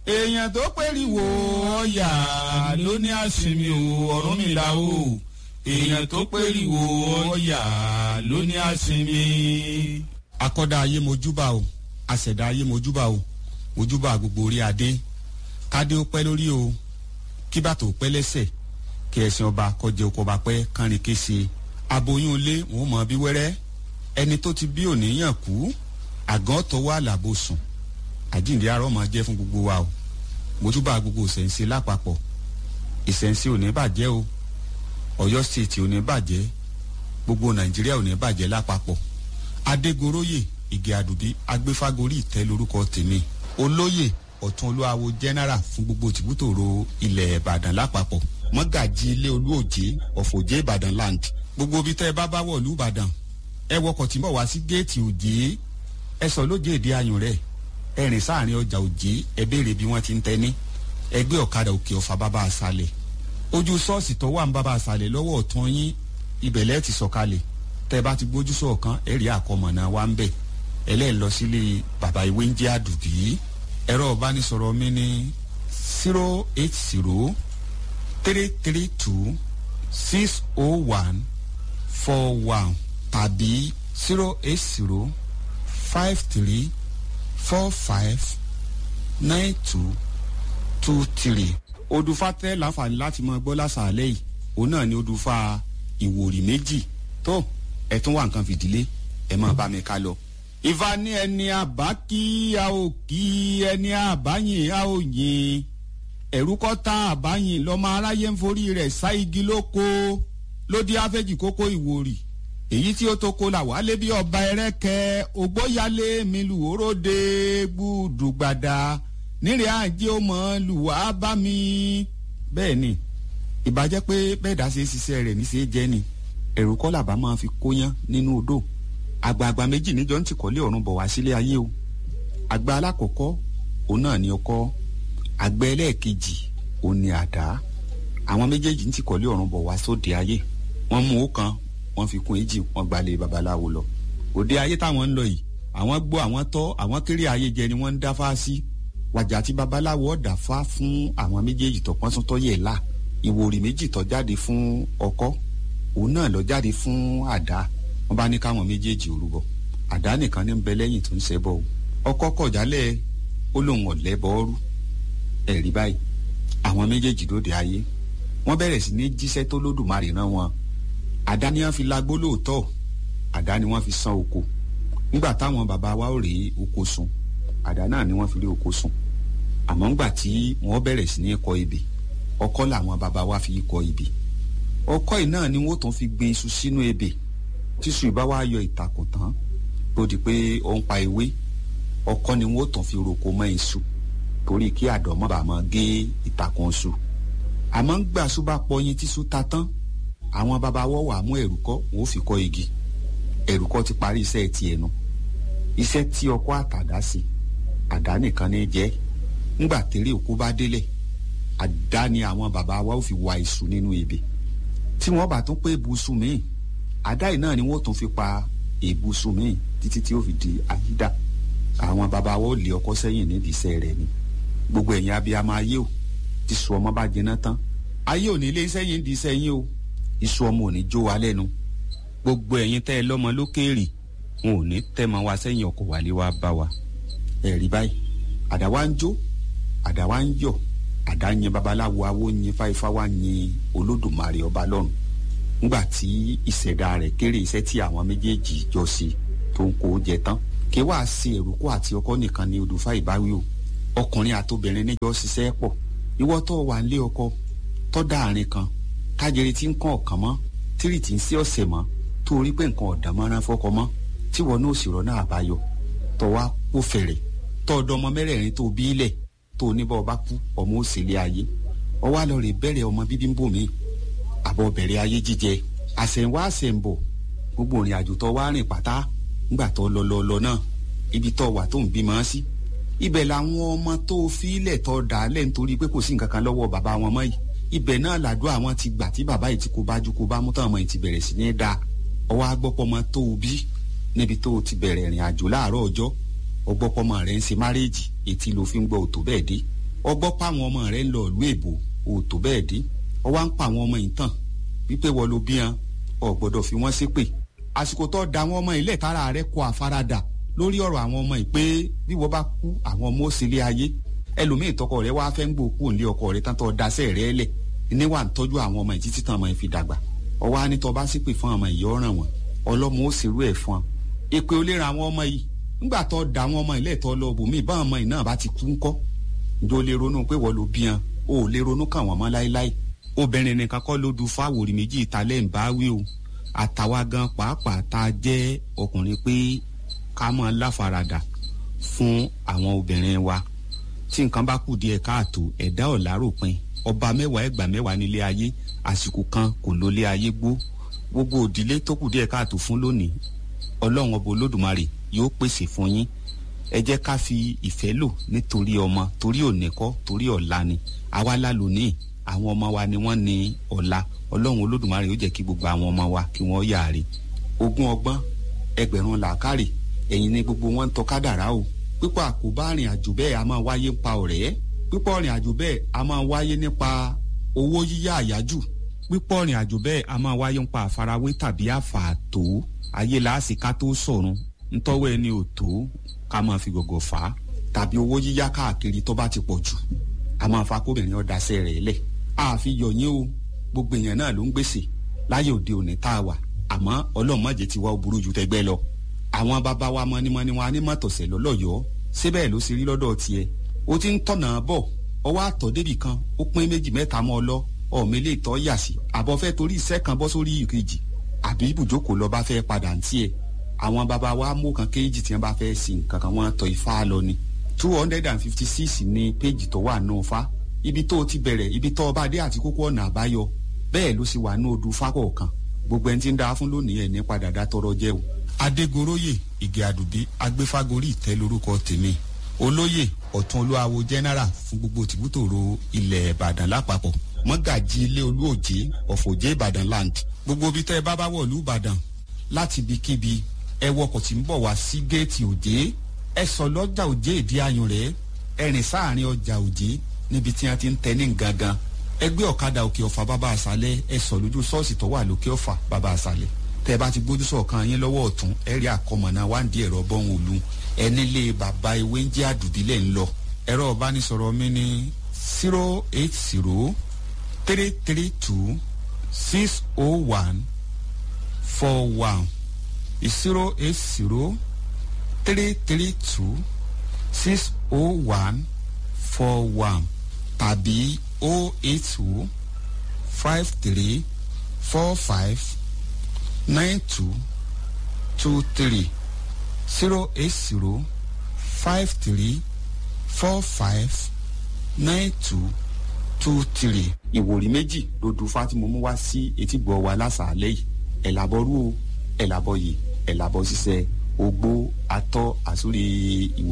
èèyàn tó pèrìwò ọ̀yà ló ní àsinmi o ọ̀run mi là o èèyàn tó pèrìwò ọ̀yà ló ní àsinmi. akọ́dá ayé mojúbà o àṣẹ̀dá ayé mojúbà o mojúbà gbogbo orí adé kádé ó pẹ́ lórí o kí bàtò pẹ́ lẹ́sẹ̀ kí ẹ̀sìn ọba kọjá oko ọba pẹ́ kánrin kése aboyún ilé wọn mọ bí wẹ́rẹ́ ẹni tó ti bí òníyàn kú àgàn tọwọ́ àlàbò sùn àjíǹde arọ́ máa jẹ́ fún gbogbo wa o mojúbà gbogbo ìṣẹ̀ǹsẹ̀ lápapọ̀ ìṣẹ̀ǹsẹ̀ ò ní bàjẹ́ o ọ̀yọ́ stéètì ò ní bàjẹ́ gbogbo nàìjíríà ò ní bàjẹ́ lápapọ̀ adégoróyè ìgè àdùbí agbéfágorí ìtẹ́ lórúkọ tèmi olóyè ọ̀tún olúwawo general fún gbogbo tìbútòrò ilẹ̀ ìbàdàn lápapọ̀ mọ́gàjì ilé olúòjé ọ̀fọ̀jẹ́ ìbàdàn land gbogbo ibi tẹ́ ẹ bá bá wọ̀ lù ìbàdàn ẹ wọkọ̀ tí ń bọ̀ wá sí géètì òjé ẹ sọ lóje èdè ayùn rẹ̀ ẹ rìn sáàrin ọjà òjé ẹ béèrè bí wọ́n ti ń tẹ́ ní ẹgbẹ́ ọ̀kadà òkè ọ̀fà bàbá àṣàlẹ̀ ojú ṣọ́ọ̀ṣì tó wà ń bàbá àṣàlẹ̀ lọ́wọ́ ọ̀tún yín ibẹ̀lẹ́ ti sọ̀kalẹ̀ tẹ́ ẹ bá ti gbójú sọ̀kan ẹ rí àkọmọ̀nà wa ń bẹ̀ ẹlẹ́ẹ̀ lọ sílé bàbá ìwé ń jẹ́ àdùbí ẹ̀rọ ìbánisọ̀rọ̀ mi ní zero eight zero three three two six oh one four one tàbí zero eight zero five three four five nine two two three. odùfà tẹ́ láǹfààní láti mọ gbọ́ lásàálẹ̀ yìí òun náà ni odùfà ìwòrì méjì tó ẹ̀ tún wà nǹkan fìdílé ẹ̀ máa bá mi ká lọ ìfà ní ẹni àbá kí a ò kí ẹni àbáyìn a ò yìn ẹ̀rú kọ́ tá àbáyìn lọ́mọ aráyé ń forí rẹ̀ sá igi lóko lódì áfẹ́jì kókó ìwòrì èyí tí ó tó kó là wálé bí ọba ẹrẹ́kẹ́ ògbóyálé mi lù óróde gbùdùgbàdà nírè àjẹ́ ó mọ̀ lù wá bá mi. bẹ́ẹ̀ ni ìbàjẹ́ pé bẹ́ẹ̀ dá sí ṣiṣẹ́ rẹ̀ ní ṣe é jẹ́ ni ẹ̀rù kọ́ làbá máa fi kóyán nínú odò àgbààgbà méjì níjọ ń tìkọ́lé ọ̀run bọ̀ wá sílé ayé o àgbà alákọ̀ọ́kọ́ òun náà ni ọkọ́ àgbà ẹlẹ́ẹ̀kejì òun ni àdá àwọn méjèèjì ń tìkọ́lé ọ̀run bọ̀ wá sóde ayé wọ́n mú ó kan wọ́n fi kún èjì wọ́n gbalẹ̀ babaláwo lọ òde ayé táwọn ń lọ yìí àwọn gbọ́ àwọn tọ́ àwọn kéré ayé jẹ ni wọ́n ń dáfá sí wàjà tí babaláwo ọ̀dà fá fún àwọn méjèèjì tó pọ́n sún tọ́yẹ̀ là ìwòrì méjì tó jáde fún ọkọ́ òun náà lọ jáde fún àdá wọn bá ní káwọn méjèèjì orúbọ àdá nìkan ní ń bẹ lẹ́yìn tó ń ṣẹbọ o ọkọ kọjálẹ̀ ó lóun ọ̀lẹ́ bọ́ọ́rú ẹ̀rí báyìí àwọn méjèèjì lóde ayé wọ́n bẹ̀rẹ̀ sí ní jíṣẹ́ tó lódùmarè rán wọn àdá ni wọ́n fi lagbó lóòótọ́ àdá ni wọ́n fi san oko nígbà táwọn bàbá wa ò rí oko sun àdá náà ni wọ́n fi rí oko sun àmọ́ ńgbà tí wọ́n bẹ̀rẹ̀ sí ní kọ ebè ọkọ́ làwọn bàbá wa fi kọ ebè ọkọ́ yìí náà ni wọ́n tún fi gbin iṣu sínú ebè tíṣu ìbá wa yọ ìtàkùn tán tó di pé ó ń pa ewé ọkọ́ ni wọ́n tún fi roko mọ́ iṣu torí kí àdọ̀mọ́ bá máa gé ìtàkùn iṣu àmọ́ ń gbà ṣú bá pọyin tíṣu ta tán àwọn bàbá wọ́ wà mú ẹ̀rùkọ́ wọ́n fi kọ́ igi ẹ̀rùkọ́ ti parí iṣẹ́ ti ẹnu iṣẹ́ tí ọkọ́ àtàdá sí àdá nìkan ní jẹ́ ńgbà tèrè òkú bá délẹ̀ àdá ni àwọn bàbá wa ó fi wa iṣu nínú ebè tí wọ́n bá tún pé ibùsùn míì àdá yìí náà ni wọ́n tún fi pa ibùsùn míì títí tí ó fi di àyídà àwọn bàbá wa ó lé ọkọ́ sẹ́yìn nídìí iṣẹ́ rẹ̀ ni gbogbo ẹ̀yin abiyamọ ayé o ti sọ ọmọ bá jiná tán ayé ò ní lé sẹ́yìn di sẹ́yìn o iṣu ọmọ ò ní jó wa lẹ́nu gbogbo ẹ̀yin tẹ́ ẹ lọ́mọ lókèèrè wọn ò ní tẹ́ mọ wa sẹ́yìn ọkọ̀ wálé wa bá wa ẹ̀rí báyìí àdá wa ń jó àdá wa ń yọ̀ àdá yin babaláwo awo yin fáifá wa yin olódùmarè ọba lọ́run nígbà tí ìṣẹ̀dá rẹ̀ kéré iṣẹ́ tí àwọn méjèèjì jọ ṣe tó ń kó jẹ tán kí wàá ṣe èrúkọ àti ọkọ nìkan ni odùfá ìbáwí o ọkùnrin àtobìnrin níjọ ṣiṣẹ́ pọ̀ ìwọ tó wà ń lé ọkọ tó dá àárín kan kájẹrẹ tí ń kàn ọ̀kan mọ́ tírì tí ń sí ọ̀sẹ̀ mọ́ tó rí pé nǹkan ọ̀dà mọ́ra fọ́kọ mọ́ tí wọn náà sì rọ́nà àbáyọ tó wá kó fẹ̀rẹ̀ tó ọdọ ọmọ mẹ́rẹ̀ẹ̀rin tó bí ilẹ̀ tó oníbọ̀ ọba kú ọmọ òsèlè ayé ọwọ́ àlọ́ rẹ̀ bẹ̀rẹ̀ ọmọ bíbí ń bò mí àbọ̀ bẹ̀rẹ̀ ayé jíjẹ àṣẹ̀wá àṣẹ̀ǹbọ̀ gbogbo ìrìn àjò tó wá rìn pátá ńgbà tó lọ lọ lọ náà ibi tó wà tó ń bímọ sí ibẹ̀ làwọn ọmọ tó fílẹ̀ tó dà á lẹ̀ nítorí pé kò sí nǹkan kan lọ́wọ́ bàbá wọn mọ́ yìí ibẹ̀ náà làdúrà àwọn ti gbà tí bàbá yìí ti kó bájú kó bá mú tán ọmọ yìí ti bẹ̀rẹ̀ sí ní da ọwọ́ agbọ́pọ̀mọ tó o bí níbi tó o ti bẹ̀rẹ̀ ìrìn àjò láàárọ̀ ọjọ́ ọgbọ́pọ̀mọ rẹ̀ ń ṣe márèèjì etí ló fi ń gbọ́ òtó bẹ́ẹ̀ dé ọgbọ́ pa àwọn ọmọ rẹ ń lọ ìlú èbó ò tó bẹ́ẹ̀ dé ọ wá ń pa àwọn ọmọ yìí tàn wípé wọ́n ló bí wọn ọ gbọ́dọ̀ fi wọ́n ṣépè àsìkò tó da àwọn ọmọ ilé ìtara rẹ kọ àfaradà lórí ọ̀rọ̀ àwọn ọmọ yìí pé bí wọ́n bá kú àwọn ọmọ ó sì lé ayé ẹlòmíì tọkọ rẹ wá fẹ́ ń gbó kú òǹlé ọkọ rẹ tán tó daṣẹ́ rẹ lẹ̀ níwà ń tọ́jú àwọn ọmọ yìí títí tán ọmọ yìí fi dàgbà ọwọ́ á ní tọ́ bá ṣépè fún ọmọ yìí ọ̀ràn wọn ọlọ́mọ ó sì rú ẹ̀ fún ọ èpè ó lè ra àwọn ọmọ yìí ńgbà tó da àwọn ọmọ ilé ìtọ́ lọ bòmí bá ọmọ yìí náà bá ti kú ńkọ́ ǹjọ́ lè ronú pé wọ́n ló bí wọn o ò lè ronú kàn wọ́n mọ́ láéláé obìnrin nìkan kọ́ ló du fáwòrì méjì ìtàlẹ́ ń bá wí o àtàwa gan pàápàá tá a jẹ́ ọkùnrin pé ká mọ́ láfaradà fún àwọn obìnrin wa tí nǹkan bá kù díẹ̀ káàtó ẹ̀dá ọ̀làròpin ọba mẹ́wàá ẹgbàá mẹ́wàá nílé ayé àsìkò kan kò lólé ayé gbó gbogbo òdílé tó kù díẹ̀ káàtó fún lónìí ọlọ́run ọba olódùmarè yóò pèsè fún yín ẹ jẹ́ ká fi ìfẹ́ lò nítorí ọmọ torí òní kọ́ torí ọ̀la ni àwa la lónìí àwọn ọmọ wa ni wọ́n ní ọ̀la ọlọ́run olódùmarè yóò jẹ́ kí gbogbo àwọn ọmọ wa kí wọ́n yàrá ogún ọgbọ́n ẹgbẹ̀rún làákàrè ẹ̀yin ni gbogbo wọn ń tọ́ kádàrá o pípọ̀ àkóbá rìn àjò bẹ́ẹ̀ a máa wáyé nípa ọ̀rẹ́ pípọ̀ rìn àjò bẹ́ẹ̀ a máa wáyé nípa owó yíyá àyájù pípọ̀ rìn àjò bẹ́ẹ̀ a máa wáyé nípa àfarawé tàbí àfààtò ayé làásì ká tó sọ̀run ntọ́wọ́ ẹni ò tó ká máa fi gọ̀gọ̀ fà á tàbí owó yíyá káàkiri tó bá ti pọ̀ jù a máa fa kóbìnrin ọ̀dàṣẹ́ rẹ̀ lẹ̀ àfi yọ̀yín o gbogbo èèyàn náà ló ń gbèsè láyé òde òní tá a wà àmọ́ ọlọ́mọdé ti wá ó burú ju tẹgbẹ́ lọ àwọn bàbá wa mọ́nímọ́ní wa ní mọ́tòsẹ̀ lọ́lọ́yọ̀ọ́ síbẹ̀ ló ṣe rí lọ́dọ̀ tiẹ̀ o ti ń tọ̀nà bọ̀ ọwọ́ àtọ̀ débì kan ó pín méjì mẹ́ta mọ́ ọ lọ ọ̀mọ ilé ìtọ́ yà sí àbọ̀fẹ́ torí iṣẹ́ kan bọ́ sórí ìkejì àbí ibùjókòó lọ bá fẹ́ padà ń tiẹ̀ àwọn bàbá wa mú kan kéjì tí wọ́n bá fẹ́ sin nǹkan kan wọ́n tọ ifá lọ ni two hundred and fifty six ní péjì tó wà nù fa ibi tó o ti bẹ̀rẹ̀ ibi tó o bá dé àti kókó ọ̀nà àbáyọ bẹ́ẹ̀ ló sì wà ní odù fákọ̀ọ̀kan gbogbo ẹni tí ń da fún lónìí ẹ̀ ní padà dá tọrọ jẹ́ o. adégoróyè ìgè àdùbí agbéfágorí ìtẹ́ lórúkọ tèmi olóyè ọ̀tún olúwawo general fún gbogbo tìbútòrò ilẹ̀ ìbàdàn lápapọ̀ mọ́gàjì ilé olúòjé ọ̀fọ̀jẹ́ ìbàdàn land gbogbo ibi tẹ́ ẹ bá bá wọ̀ lú ìbàdàn láti ibikíbi ẹ wọkọ̀ tí ń bọ̀ wá sí géètì òjé ẹ sọ lọ́jà òjé ìdí ayùn rẹ̀ ẹ rìn sáàrin ọjà òjé níbi tí wọ́n ti ń tẹ ní gangan ẹgbẹ́ ọ̀kadà òkè ọ̀fà bàbá àṣálẹ̀ ẹ sọ lójú ṣọ́ọ̀ṣì tó wà lókè ọ̀fà bàbá àṣálẹ̀ tẹ́ ẹ bá ti gbójú sọ̀kan yín lọ́wọ́ ọ̀tún ẹ rí àkọmọ̀nà wáǹdí ẹ̀rọ bọ́hùn òlu ẹ nílé bàbá ewé ń jẹ́ àdùbílẹ̀ ń lọ ẹ̀rọ ìbánisọ̀rọ̀ mi ní zero eight zero three three two six oh one four one zero eight zero three three two six oh one four one tàbí oh eight two five three four five nine two two three zero eight zero five three four five nine two two three. ìwòrí méjì ló du fátìmọ̀ mú wá sí etígbọ̀ wa lásàálẹ̀ yìí ẹ̀ làbọ̀ rú o ẹ̀ làbọ̀ yìí ẹ̀ làbọ̀ ṣiṣẹ́ ogbó atọ́ àsórí ìwò